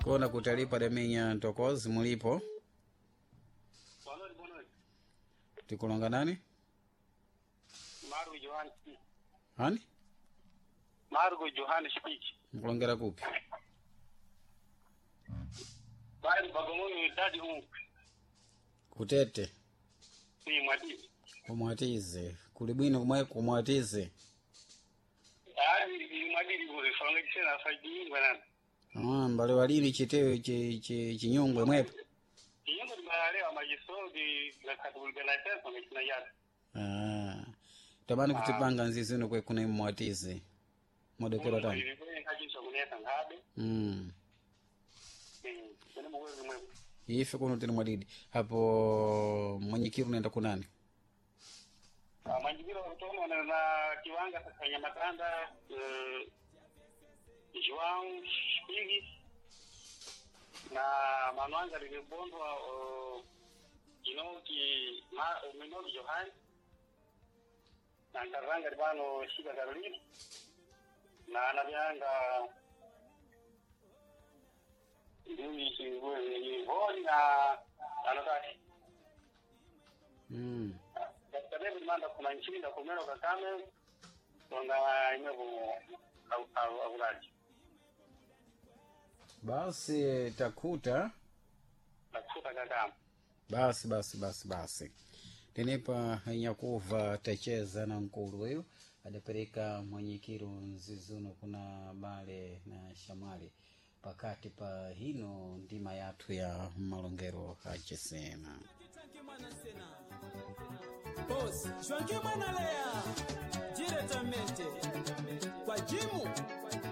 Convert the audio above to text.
kona kutalipa demenya ntokozi mulipo Bonori bonori. tikulonga nani Margo Johan speak. hani Margo Johan speak. mkulongera kupi Bali bagomoni dadi huu. kutete Ni mwadi. kumwatize kuli bwino kumwe kumwatize Yaani ni mwadi ni kule songa tena faidi ngwana. ah, mbale walini chitewe chi, chi, chinyungwe mwepo Yingo ni malalewa majiso di la katulga na tesa mekina yada. ah. tamani kutipanga nzizino kwe kuna mwatize modekero tani Ni kajiso kuneta ngabe. mm. Mm. Ni mwezi mwepo. ife kuno tini mwadidi hapo mwenyekiru unaenda kunani Ah, Manjibiro kutono na na kiwanga sasa nyamatanda eh João Spigi na manwanga lilibondwa uh, inoki ma minoki Johan na nkaranga libano shika Caroline na anavyanga ndui ngwe honi na anataki mm. katika David Manda kuna nchini na kumero kakame tonga imevo avulaji basi takuta na kufuta kakame basi basi basi basi tenepa nyakuva tacheza na nkulu weyo adapereka mwenyekiru nzizuno kuna bale na shamwali pakati pa hino ndima yathu ya malongero acesena Tanki mwana sena. Boss, shwanki mwana lea. Directamente. Kwa jimu.